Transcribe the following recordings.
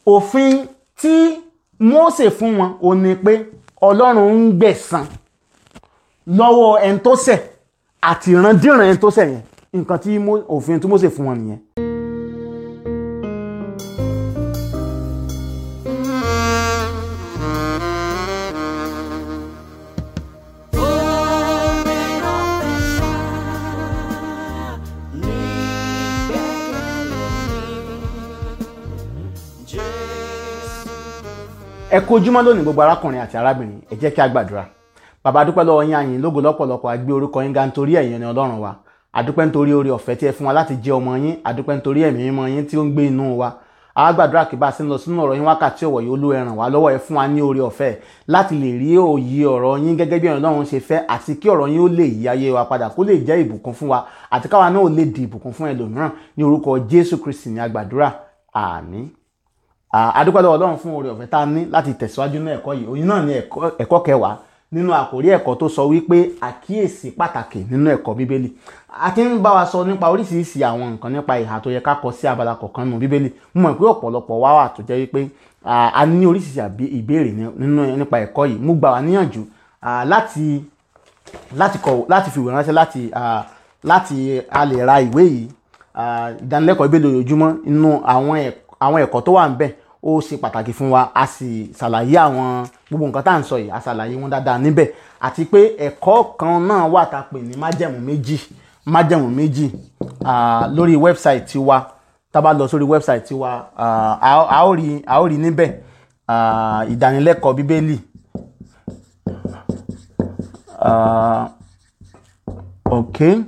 òfin tí Mósè fún wọn ò ní pé ọlọ́run ń gbẹ̀san lọ́wọ́ ẹni tó ṣẹ̀ àti ìrandíran ẹni tó ṣẹ̀ yẹn nǹkan tí Mó- òfin tí Mósè fún wọn nìyẹn. ẹ kú ojúmọ́ lónìí gbogbo arákùnrin àti arábìnrin ẹ jẹ́ kí a gbàdúrà bàbá dúpẹ́ lọ́wọ́ yín àyìn lógo lọ́pọ̀lọpọ̀ àgbé orúkọ yín ga nítorí ẹ̀yin ni ọlọ́run wa àdúpẹ́ nítorí oore ọ̀fẹ́ tí ẹ fún wa láti jẹ́ ọmọ yín àdúpẹ́ nítorí ẹ̀mí mímọ́ yín tí ó ń gbé inú wa a gbàdúrà kí bá a sì ń lọ sínú ọ̀rọ̀ yín wákàtí ọ̀wọ̀ yìí olú ẹ ràn wá lọ́wọ́ ẹ fún wa ní oore ọ̀fẹ́ láti lè rí òye ọ̀rọ̀ yín gẹ́gẹ́ bí ọlọ́run ṣe fẹ́ àti kí ọ̀rọ̀ yín ó lè yí ayé wa padà kó lè jẹ́ ìbùkún fún wa àti káwa náà ó lè di ìbùkún fún ẹlòmíràn ní orúkọ Jésù Kristi ní agbàdúrà àmín adúpẹ́ lọ́wọ́ ọlọ́run fún oore ọ̀fẹ́ tá a ní láti tẹ̀síwájú ní ẹ̀kọ́ yìí òyìn náà ní ẹ̀kọ́ ẹ̀kọ́ kẹwàá nínú àkórí ẹ̀kọ́ tó sọ wípé àkíyèsí pàtàkì nínú ẹ̀kọ́ bíbélì a ti ń bá wa sọ nípa oríṣiríṣi àwọn nǹkan nípa ìhà tó yẹ ká kọ sí abala kọ̀ọ̀kan nínú bíbélì mo mọ̀ pé ọ̀pọ̀lọpọ̀ wá wà tó jẹ́ wípé a ní oríṣiríṣi àbí- ìbéèrè nínú nípa ẹ̀kọ́ yìí mo gbà wá níyànjú ah, láti láti kọ láti fi ìwé ránṣẹ́ láti ah, láti a lè ra ìwé yìí ah, ìdánilẹ́kọ̀ọ́ ìbéèrè lójoojúmọ́ inú àwọn ẹ̀kọ́ àwọn ẹ̀kọ́ tó wà ń bẹ̀ ó ṣe pàtàkì fún wa a sì ṣàlàyé àwọn gbogbo nǹkan tá à ń sọ yìí a ṣàlàyé wọn dáadáa níbẹ̀ àti pé ẹ̀kọ́ kan náà wà tá a pè ní májẹ̀mú méjì májẹ̀mú méjì ah, lórí wẹ́bsáìtì wa tá a bá lọ sórí wẹ́bsáìtì wa ah, a ó- a ó rí a ó rí níbẹ̀ ah, ìdánilẹ́kọ̀ọ́ bíbélì ah, ok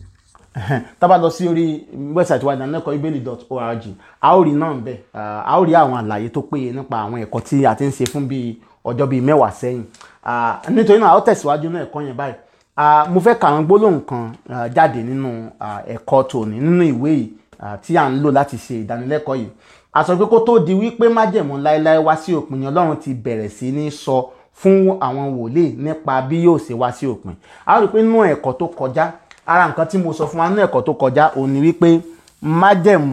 tá a bá lọ sí orí wẹ́bsáìtì wa ìdánilẹ́kọ̀ọ́ ibeli.org a ó rí náà bẹ́ẹ̀ a ó rí àwọn àlàyé tó péye nípa àwọn ẹ̀kọ́ tí a ti ń ṣe fún bíi ọjọ́ bíi mẹ́wàá sẹ́yìn Ah, nítorí náà a ó tẹ̀síwájú náà ẹ̀kọ́ yẹn báyìí Ah, mo fẹ́ ka àwọn gbólóhùn kan ah, jáde nínú ah, ẹ̀kọ́ tòní nínú ìwé yìí ah, tí à ń lò láti ṣe ìdánilẹ́kọ̀ọ́ yìí a sọ pé kó tó di wípé májẹ̀mú láéláé wá sí òpin ni Ọlọ́run ti bẹ̀rẹ̀ sí ní sọ fún àwọn wòlíì nípa bí yóò ṣe wá sí òpin a rí i pé nínú ẹ̀kọ́ tó kọjá ara nǹkan tí mo sọ fún wa nínú ẹ̀kọ́ tó kọjá òun ni wípé májẹ̀mú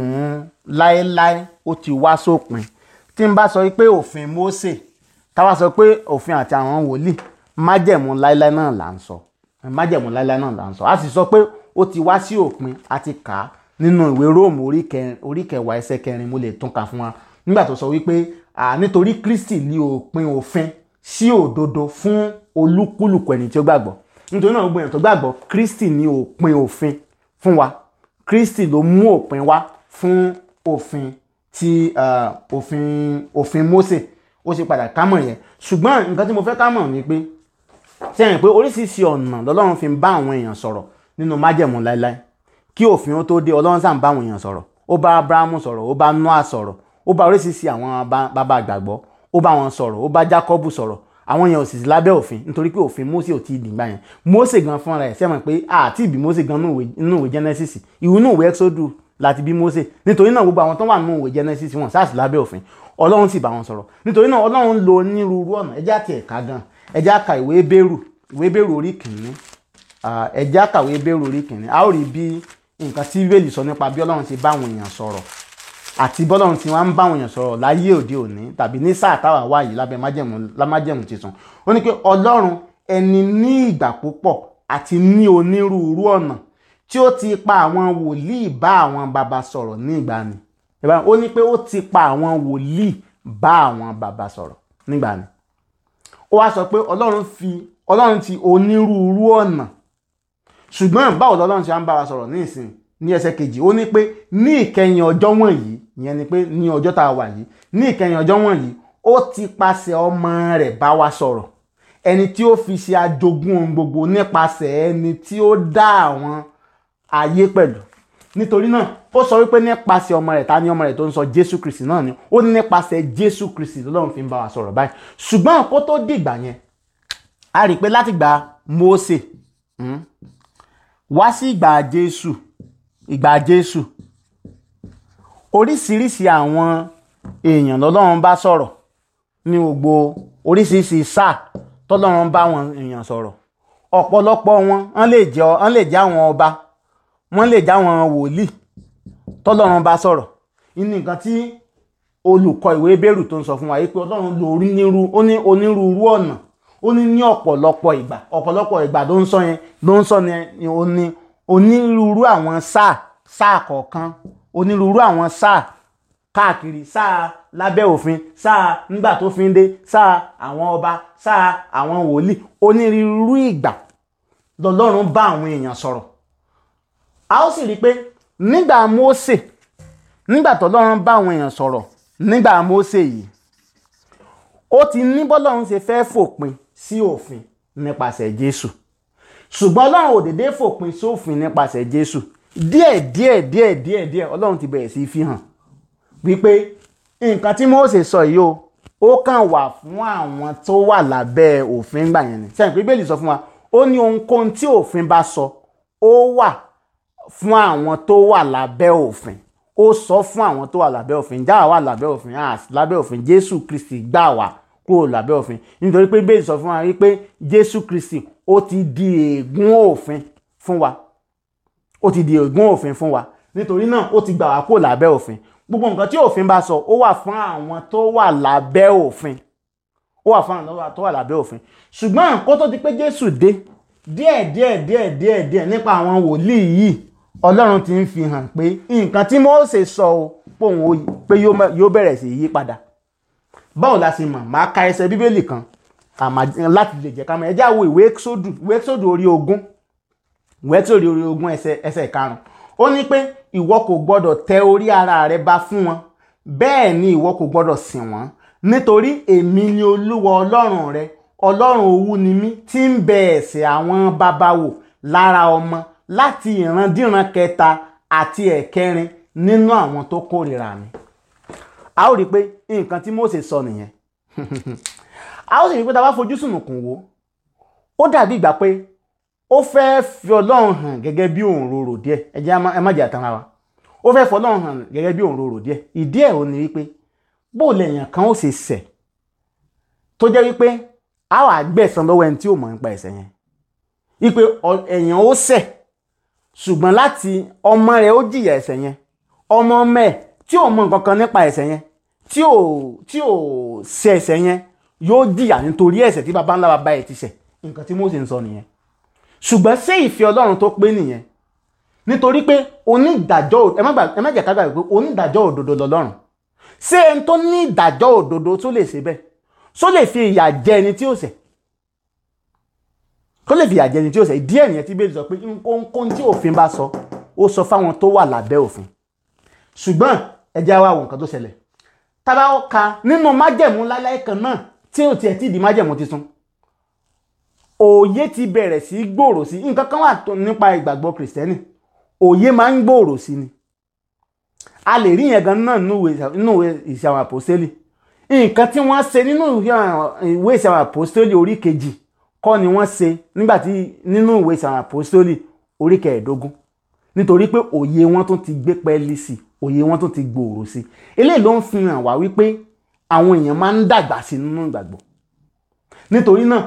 láéláé ó ti wá sópin tí n bá sọ wípé òfin Mósè táwa sọ pé òfin àti àwọn wòlíì májẹ̀mú láéláé náà là ń sọ májẹ̀mú láéláé náà là ń sọ a sì sọ pé ó ti wá sí òpin a ti kà á nínú ìwé róòmù orí kẹrin- orí kẹwàá ẹsẹ̀ kẹrin mo lè tún kà fún wa nígbà tó sọ wípé à, nítorí Kristi ní òpin òfin sí òdodo fún olúkúlùkù ẹni tí ó gbàgbọ́ nítorí náà gbogbo èèyàn tó gbàgbọ́ Kristi ní òpin òfin fún wa Kristi ló mú òpin wá fún òfin ti ah, òfin òfin Mósè ó ṣe padà kámọ̀ yẹn ṣùgbọ́n nǹkan tí mo fẹ́ kámọ̀ ni pé sẹ́yìn pé oríṣiríṣi ọ̀nà lọ́lọ́run fi ń bá àwọn èèyàn sọ̀rọ̀ nínú májẹ̀mú láéláé kí òfin ó tó dé ọlọ́run sàn bá àwọn èèyàn sọ̀rọ̀ ó bá abrahamu sọ̀rọ̀ ó bá noah sọ̀rọ̀ ó bá oríṣiríṣi àwọn bá- bàbá àgbàgbọ́ ó bá wọn sọ̀rọ̀ ó bá jacob sọ̀rọ̀ àwọn èèyàn ò sì sí lábẹ́ òfin nítorí pé òfin mose ò tí ì dìgbà yẹn mose gan fúnra ẹ̀ sẹ́mọ̀ pé àti ìbí mose gan nínú ìwé- nínú ìwé genesis ìwé nínú ìwé exodus láti bí mose nítorí náà gbogbo àwọn tó wà nínú ìwé genesis wọn sáà sí lábẹ́ òfin ọlọ́run sì bá wọn sọ̀rọ̀ nítorí náà ọlọ́run lo onírúurú ọ̀nà ẹjẹ́ àti ẹ̀ka gan ẹjẹ́ àka ìwé bẹ́rù ìwé bẹ́rù orí kìíní Ah, ẹ jẹ́ á kàwé bẹ́rù orí kìíní a ó rí bí nǹkan tí bíbélì sọ nípa bí ọlọ́run ti bá àwọn èèyàn sọ̀rọ̀ àti bọ́lọ́run ti wá ń bá àwọn èèyàn sọ̀rọ̀ láyé òde òní tàbí ní sáà táwa wà yìí lábẹ́ májẹ̀mú lámájẹ̀mú tuntun ó ní pé ọlọ́run ẹni ní ìgbà púpọ̀ àti ní onírúurú ọ̀nà tí ó ti pa àwọn wòlíì bá àwọn baba sọ̀rọ̀ ní ìgbàanì Ẹ bá- ó ní pé ó ti pa àwọn wòlíì bá àwọn baba sọ̀rọ̀ nígbàanì ó wá sọ pé ọlọ́run fi ọlọ́run ti onírúurú ọ̀nà ṣùgbọ́n báwo lọ́lọ́run ṣe wá ń bá wa sọ̀rọ̀ ní ìsìn ní ẹsẹ̀ kejì ó ní pé ní ìkẹyìn ọjọ́ wọ̀nyí ìyẹn ni pé ní ọjọ́ tá a wà yìí ní ìkẹyìn ọjọ́ wọ̀nyí ó ti pasẹ̀ ọmọ rẹ̀ bá wa sọ̀rọ̀ ẹni tí ó fi ṣe ajogún ohun gbogbo nípasẹ̀ ẹni tí ó dá àwọn ayé pẹ̀lú nítorí náà ó sọ wípé nípasẹ̀ ọmọ rẹ̀ ta ni ọmọ rẹ̀ tó ń sọ Jésù Kristi náà ni ó ní nípasẹ̀ Jésù Kristi lọ́lọ́run fi ń bá wa sọ̀rọ̀ báyìí ṣùgbọ́n kó tó dìgbà yẹn a rí i pé láti gba Mósè mm, wá sí ìgbà Jésù ìgbà Jésù oríṣiríṣi àwọn èèyàn lọ́lọ́run bá sọ̀rọ̀ ní gbogbo oríṣiríṣi sáà tọ́lọ́run bá wọn èèyàn sọ̀rọ̀ ọ̀pọ̀lọpọ̀ wọn wọ́n lè jẹ́ wọ́n lè jẹ́ àwọn ọba wọ́n lè jẹ́ àwọn wòlíì tọ́lọ́run bá sọ̀rọ̀ inú nǹkan tí olùkọ́ ìwé bẹ́rù tó ń sọ fún wa yìí pé ọlọ́run lo onírú ó ní onírúurú ọ̀nà ó ní ní ọ̀pọ̀lọpọ̀ ìgbà ọ̀pọ̀lọpọ̀ ìgbà tó ń sọ yẹn ló ń sọ yẹn ó ní onírúurú àwọn sáà sáà kọ̀ọ̀kan onírúurú àwọn sáà káàkiri sáà lábẹ́ òfin sáà nígbà tó fi ń dé sáà àwọn ọba sáà àwọn wòlíì onírúurú ìgbà lọ́lọ́run bá àwọn èèyàn sọ̀rọ̀ a ó sì rí i pé nígbà Mósè nígbà tọ́lọ́run bá àwọn èèyàn sọ̀rọ̀ nígbà Mósè yìí ó ti ní bọ́lọ́run ṣe fẹ́ fòpin sí òfin nípasẹ̀ Jésù ṣùgbọ́n ọlọ́run ò dédé fòpin sófin nípasẹ̀ Jésù díẹ̀ díẹ̀ díẹ̀ díẹ̀ díẹ̀ ọlọ́run ti bẹ̀rẹ̀ sí fi hàn wípé nǹkan tí Mósè sọ yìí o ó kàn wà fún àwọn tó wà lábẹ́ òfin gbà yẹn ni sẹ́yìn pé Bíbélì sọ fún wa ó ní ohunkóhun tí òfin bá sọ ó wà fún àwọn tó wà lábẹ́ òfin ó sọ fún àwọn tó wà lábẹ́ òfin jáà wà lábẹ́ òfin às lábẹ́ òfin Jésù Kristi gbà wá kúrò lábẹ́ òfin nítorí pé Bíbélì sọ fún wa wípé Jésù Kristi ó ti di ègún òfin fún wa ó ti di ègún òfin fún wa nítorí náà ó ti gbà wá kúrò lábẹ́ òfin gbogbo nǹkan tí òfin bá sọ ó wà fún àwọn tó wà lábẹ́ òfin ó wà fún àwọn tó wà lábẹ́ òfin ṣùgbọ́n kó tó di pé Jésù dé díẹ̀ díẹ̀ díẹ̀ díẹ̀ díẹ̀ nípa àwọn wòlíì yìí Ọlọ́run ti ń fi hàn pé nǹkan tí Mósè sọ o pòun pé yóò bẹ̀rẹ̀ sí yí padà báwo la ṣe mọ̀ máa ka ẹsẹ̀ bíbélì kan láti lè jẹ́ ká mọ̀ ẹ jẹ́ á wo ìwé Éxódù ìwé Éxódù orí ogún ìwé Éxódù orí ogún ẹsẹ̀ ẹsẹ̀ karùn-ún ó ní pé ìwọ kò gbọdọ̀ tẹ orí ara rẹ ba fún wọn bẹ́ẹ̀ ni ìwọ kò gbọdọ̀ sìn wọ́n nítorí èmi ni olúwa ọlọ́run rẹ ọlọ́run owú ni mí tí ń bẹ ẹ̀ṣẹ̀ àwọn baba wò lára ọmọ láti ìrandíran kẹta àti ẹ̀kẹrin nínú àwọn tó kórìíra mi. a ó rí i pé nǹkan tí Mósè sọ nìyẹn a ó sì rí i pé tá a bá fojú sùnùkùn wò ó dàbí ìgbà pé ó fẹ́ fi ọlọ́run hàn gẹ́gẹ́ bí òǹrorò díẹ̀ ẹ jẹ́ ẹ má jẹ́ àtàrà wa ó fẹ́ fọlọ́run hàn gẹ́gẹ́ bí òǹrorò díẹ̀ ìdí ẹ̀ ò ní wípé bó lèèyàn kan ó ṣe ṣẹ̀ tó jẹ́ wípé a wà gbẹ̀san lọ́wọ́ ẹni tí ò mọ̀ nípa ẹ̀ṣẹ̀ yẹn wípé èèyàn ó ṣẹ̀ ṣùgbọ́n láti ọmọ rẹ̀ ó jìyà ẹ̀ṣẹ̀ yẹn ọmọ ọmọ ẹ̀ tí ò mọ̀ nǹkan kan nípa ẹ̀ṣẹ̀ yẹn tí ò tí ò ṣẹ̀ ẹ̀ṣẹ̀ yẹn yóò jìyà nítorí ẹ̀ṣẹ̀ tí baba ńlá baba ẹ̀ ti ṣẹ̀ nǹkan tí Mósè ń sọ nìyẹn ṣùgbọ́n ṣé ìfẹ́ Ọlọ́run tó pé nìyẹn nítorí pé onídàájọ́ ẹ má jẹ́ ká gbàgbé pé onídàájọ́ òdodo lọ́lọ́run ṣé ẹni tó ní ìdájọ́ òdodo tó lè ṣe bẹ́ẹ̀ ṣó lè fi ìyà jẹ ẹni tí ó ṣẹ̀ kó lè fi ìyà jẹ ẹni tí ó ṣẹ̀ díẹ̀ nìyẹn tí bẹ́ẹ̀ sọ pé ohunkóhun tí òfin bá sọ ó sọ fáwọn tó wà lábẹ́ òfin ṣùgbọ́n ẹ jẹ́ wá wo nǹkan tó ṣẹlẹ̀ tábà ó ka nínú májẹ̀mú láláì kan náà tí ò tiẹ̀ tí ì di májẹ̀mú tuntun òye ti bẹ̀rẹ̀ sí gbòòrò sí nǹkan kan wà nípa ìgbàgbọ́ kìrìsìtẹ́nì òye máa ń gbòòrò sí ni a lè rí yẹn gan náà nínú ìwé ìṣe àwọn àpòstélì nǹkan tí wọ́n ṣe nínú ìwé ìṣe àwọn àpòstélì orí kejì kọ́ ni wọ́n ṣe nígbà tí nínú ìwé ìṣe àwọn àpòstélì orí kẹẹ̀ẹ́dógún nítorí pé òye wọn tún ti gbé pẹ́ẹ́lí sí òye wọn tún ti gbòòrò sí eléyìí ló ń fi hàn wá wípé àwọn èèyàn máa ń dàgbà sí nínú ìgbàgbọ́ nítorí náà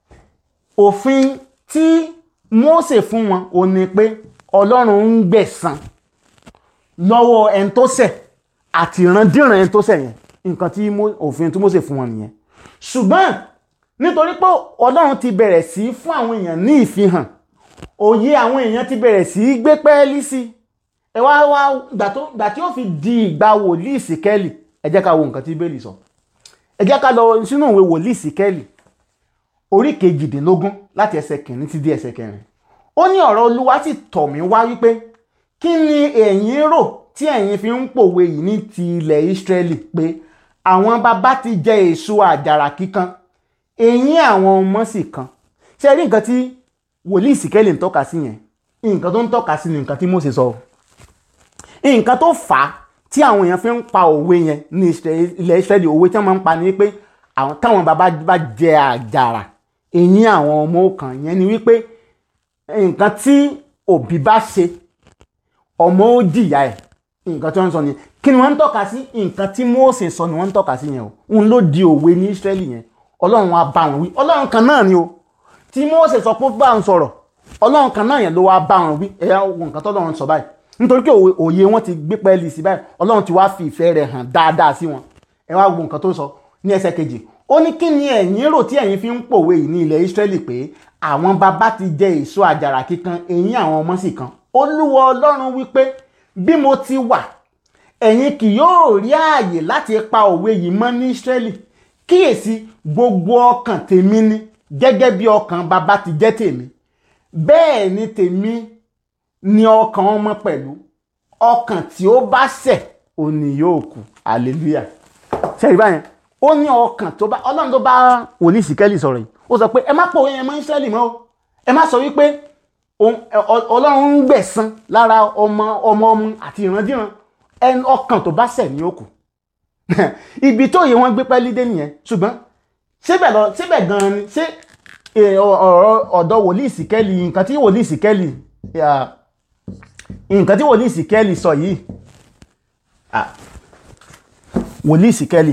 òfin tí Mósè fún wọn ò ní pé Ọlọ́run ń gbẹ̀san lọ́wọ́ ẹni tó ṣẹ̀ àti ìrandíran ẹni tó ṣẹ̀ yẹn nǹkan tí òfin tí Mósè fún wọn nìyẹn ṣùgbọ́n nítorí pé Ọlọ́run ti bẹ̀rẹ̀ sí fún àwọn èèyàn ní ìfihàn òye àwọn èèyàn ti bẹ̀rẹ̀ sí gbé pẹ́ẹ́lí sí ẹ wá wá gbà tí ó fi di ìgbà wòlíì Síkẹ́lì ẹ jẹ́ ká wo nǹkan tí Bíbélì sọ ẹ jẹ́ ká lọ sínú ìwé wòlíì Síkẹ́lì orí kejìdínlógún láti ẹsẹ̀ kìíní ti di ẹsẹ̀ kẹrin ó ní ọ̀rọ̀ Olúwa sì tọ̀ mí wá wípé kí ni ẹ̀yin rò tí ẹ̀yin fi ń pòwe yìí ní ti ilẹ̀ Ísírẹ́lì pé àwọn bàbá ti jẹ èso àjàrà kíkan eyín àwọn ọmọ sì kan ṣe rí nǹkan tí wòlíì Síkẹ́lì ń tọ́ka sí yẹn nǹkan tó ń tọ́ka sí ni nǹkan tí Mósè sọ nǹkan tó fà á tí àwọn èèyàn fi ń pa òwe yẹn ní ilẹ̀ Ísírẹ́lì òwe tí wọ́n máa ń pa ni wípé àwọn táwọn bàbá bá jẹ àjàrà eyín àwọn ọmọ kan yẹn ni wípé nǹkan tí òbí bá ṣe ọmọ ó jìyà ẹ̀ nǹkan tí wọ́n ń sọ nìyẹn kí ni wọ́n ń tọ́ka sí nǹkan tí Mósè sọ ni wọ́n ń tọ́ka sí yẹn o òun ló di òwe ní Ísírẹ́lì yẹn ọlọ́run wa bá wọn wí ọlọ́run kan náà ni o tí Mósè sọ pé bá wọn sọ̀rọ̀ ọlọ́run kan náà yẹn ló wá bá wọn wí ẹ̀yà ogun nǹkan tọ́lọ́run sọ báyìí nítorí pé òye wọn ti gbé pẹ́ẹ́lí sí báyìí ọlọ́run ti wá fi ìfẹ́ rẹ̀ hàn dáadáa sí wọn ẹ wá wo nǹkan tó sọ ní ẹsẹ̀ kejì ó ní kí ni ẹ̀yin rò tí ẹ̀yin fi ń pòwe yìí ní ilẹ̀ Ísírẹ́lì pé àwọn bàbá ti jẹ èso àjàrà kíkan eyín àwọn ọmọ sì kan olúwa ọlọ́run wípé bí mo ti wà ẹ̀yin kì yóò rí ààyè láti pa òwe yìí mọ́ ní Ísírẹ́lì kíyèsí gbogbo ọkàn tèmi ni gẹ́gẹ́ bí ọkàn bàbá ti jẹ́ tèmi bẹ́ẹ̀ ni tèmi ni ọkàn ọmọ pẹ̀lú ọkàn tí ó bá ṣẹ̀ òní yóò kú hallelujah ṣẹ́yìn báyẹn ó ní ọkàn tó bá ọlọ́run tó bá wòlíì síkẹ́lì sọ̀rọ̀ yìí ó sọ pé ẹ má pòwe yẹn mọ́ Ísírẹ́lì mọ́ o ẹ má sọ wípé ọlọ́run ń gbẹ̀san lára ọmọ ọmọ ọmọ àti ìrandíran ẹni ọkàn tó bá ṣẹ̀ ní òkú ibi tó yẹ wọ́n gbé pẹ́lí dé nìyẹn ṣùgbọ́n síbẹ̀ lọ síbẹ̀ gan-an ni ṣé ọ̀rọ̀ ọ̀dọ̀ wòlíì síkẹ́lì nǹkan tí wòlíì síkẹ́lì nǹkan tí wòlíì síkẹ́lì sọ yìí wòlíì síkẹ́lì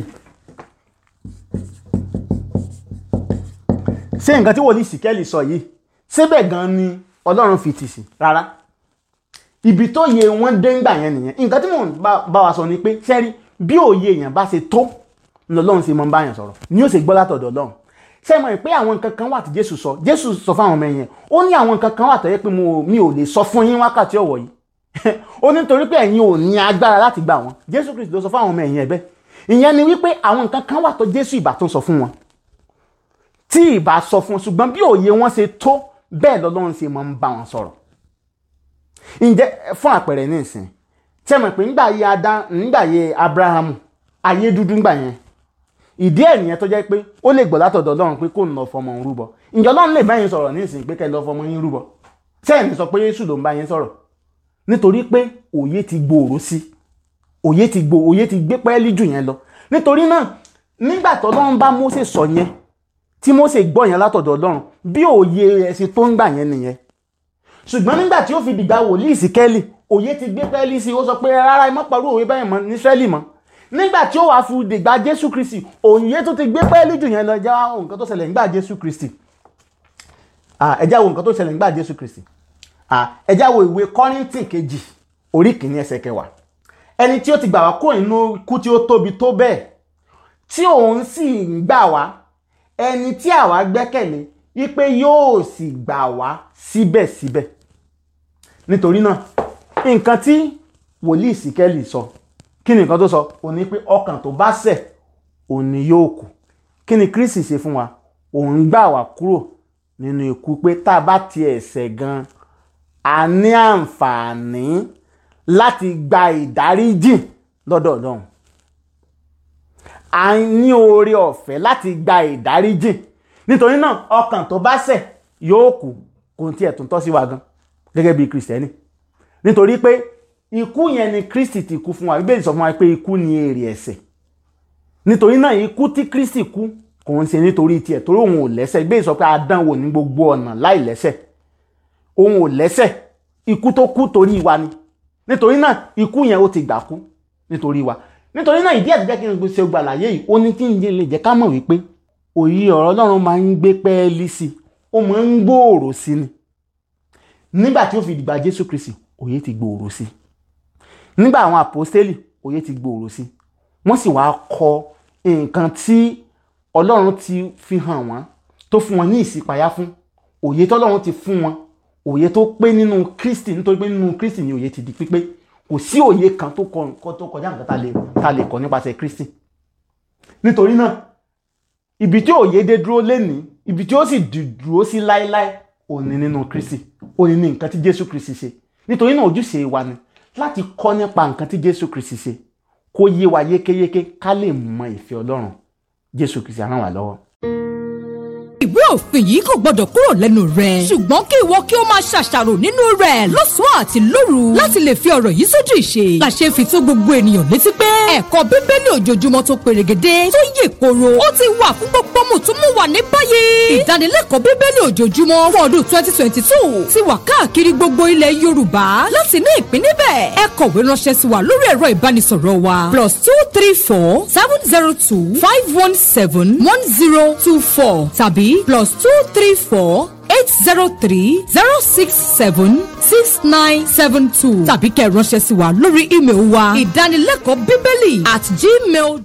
ṣé nǹkan tí wòlíì síkẹ́lì sọ yìí síbẹ̀ gan ni ọlọ́run fi tì sí rárá ibi tó yẹ wọ́n dé ńgbà yẹn nìyẹn nǹkan tí mò ń bá wa sọ ni pé sẹ́rí bí òye èèyàn bá ṣe tó lọ́lọ́run ṣe mọ́ báyàn sọ̀rọ̀ ni yóò ṣe gbọ́ látọ̀dọ̀ ọlọ́run ṣé mọ̀ pé àwọn nǹkan kan wà tí jésù sọ jésù sọ fáwọn ọmọ ẹ̀yẹn ó ní àwọn nǹkan kan wà tó yẹ pé mi ò lè sọ fún yín wákàtí ọ̀wọ̀ yìí ó ní torí pé ẹ̀yin ò ní agbára láti gbà wọ́n jésù kristu ló sọ fáwọn ọmọ ẹ̀yìn ẹ̀bẹ́ ìyẹn ni wípé àwọn nǹkan kan wà tó jésù ìbá tó sọ fún wọn tí ìbá sọ fún wọn ṣùgbọ́n bí òye wọn ṣe tó bẹ́ẹ̀ lọ́lọ́run ṣe máa ń bá wọn sọ̀rọ̀ ǹjẹ́ fún àpẹẹrẹ ní ìsìn tí ẹ mọ̀ pé nígbà yẹ adá nígbà yẹ abrahamu ayé dúdú ńgbà yẹn ìdí ẹ̀ nìyẹn tó jẹ́ pé ó lè gbọ́ látọ̀dọ̀ ọlọ́run pé kò ń lọ fọmọ òun rúbọ ǹjẹ́ ọlọ́run lè bá yín sọ̀rọ̀ ní ìsìn pé kẹ́ lọ fọmọ yín rúbọ sẹ́yìn ní sọ pé yéṣù ló ń bá yín sọ̀rọ̀ nítorí pé òye ti gbòòrò sí òye ti gbò òye ti gbé pẹ́ẹ́lí jù yẹn lọ nítorí náà nígbà tó ọlọ́run bá Mósè sọ yẹn tí Mósè gbọ́ yẹn látọ̀dọ̀ ọlọ́run bí òye rẹ̀ ṣe tó ń gbà yẹn nìyẹn ṣùgbọ́n nígbà tí ó fi dìgbà wòlíì síkẹ́lì òye ti gbé pẹ́ẹ́lí sí ó sọ pé rárá ẹ má parú òwe báyìí mọ́ ní Ísírẹ́lì mọ́ nígbà tí ó wàá fi dìgbà Jésù Kristi òye tó ti gbé pẹ́ẹ́lí jù yẹn lọ ẹjẹ́ wá nǹkan tó ṣẹlẹ̀ nígbà Jésù Kristi ẹjẹ́ wo nǹkan tó ṣẹlẹ̀ nígbà Jésù Kristi ẹjẹ́ wo ìwé Kọ́ríńtì kejì orí kìíní ẹsẹ̀ kẹwàá ẹni tí ó ti gbà wá kúrò nínú ikú tí ó tóbi tó bẹ́ẹ̀ tí òun sì ń gbà wá ẹni tí àwa gbẹ́kẹ̀lé wípé yóò sì gbà wá síbẹ̀síbẹ̀ nítorí náà nǹkan tí wòlíì síkẹ́lì sọ kí ni nǹkan tó sọ òun ni pé ọkàn tó bá ṣẹ̀ òun ni yóò kú kí ni Kristi ṣe fún wa òun gbà wá kúrò nínú ikú pé tá a bá tiẹ̀ ṣẹ̀ gan a ní àǹfààní láti gba ìdáríjì lọ́dọ̀ Ọlọ́run a ní oore ọ̀fẹ́ láti gba ìdáríjì nítorí náà ọkàn tó bá ṣẹ̀ yóò kú kò tiẹ̀ tún tọ́ sí wa gan gẹ́gẹ́ bí Kristẹni nítorí pé ikú yẹn ni Kristi ti kú fún wa Bíbélì sọ fún wa pé ikú ni èrè ẹ̀ṣẹ̀ nítorí náà ikú tí Kristi kú kò ń ṣe nítorí tiẹ̀ torí òun ò lẹ́ṣẹ̀ Bíbélì sọ pé a dán wò ní gbogbo ọ̀nà láì lẹ́ṣẹ̀ òun ò lẹ́ṣẹ̀ ikú tó kú torí wa ni nítorí náà ikú yẹn ó ti gbà kú nítorí wa nítorí náà ìdí àtijọ́ kí n ṣe gba àlàyé yìí ó ní kí n lè jẹ́ ká mọ̀ wípé òye ọ̀rọ̀ Ọlọ́run máa ń gbé pẹ́ẹ́lí sí i ó máa ń gbòòrò sí ni nígbà tí ó fi dìgbà Jésù Kristi òye ti gbòòrò sí nígbà àwọn àpọ́stélì òye ti gbòòrò sí wọ́n sì wáá kọ nǹkan tí Ọlọ́run ti fi hàn wọ́n tó fún wọn ní ìṣípayá fún òye tọ́lọ́run ti fún wọn òye tó pé nínú Kristi nítorí pé nínú Kristi ni òye ti di pípé kò sí òye kan tó kọjá nǹkan tá a lè kọ́ nípasẹ̀ Kristi nítorí náà ibi tí òye dé dúró lénìí ibi tí ó sì dúró sí láéláé òní nínú Kristi òní ní nǹkan tí Jésù Kristi ṣe nítorí náà ojúṣe wa ni láti kọ́ nípa nǹkan tí Jésù Kristi ṣe kó yé wa yékéyéké ká lè mọ ìfẹ́ Ọlọ́run Jésù Kristi á ràn wá lọ́wọ́ ìwé òfin yìí kò gbọdọ̀ kúrò lẹ́nu rẹ̀. ṣùgbọ́n kí ìwọ kí o máa ṣàṣàrò nínú rẹ̀ lọ́sàn-án àti lóru láti lè fi ọ̀rọ̀ yìí sójú ìṣe. làṣẹ fi tó gbogbo ènìyàn létí pé ẹ̀kọ́ bíbélì ojoojúmọ́ tó perégedé tó yè koro ó ti wà fún gbogbo mùtúmùwà ní báyìí. ìdánilẹ́kọ̀ọ́ bíbélì ojoojúmọ́ fún ọdún twenty twenty two ti wà káàkiri gbogbo ilẹ̀ yorùbá láti ní ìpín níbẹ̀. ẹ kọ̀wé ránṣẹ́ sí wa lórí ẹ̀rọ ìbánisọ̀rọ̀ wa plus two three four seven zero two five one seven one zero two four tàbí plus two three four eight zero three zero six seven six nine seven two tàbí kẹ́ ẹ ránṣẹ́ sí wa lórí ímeèlì wa ìdánilẹ́kọ̀ọ́ bíbélì at gmail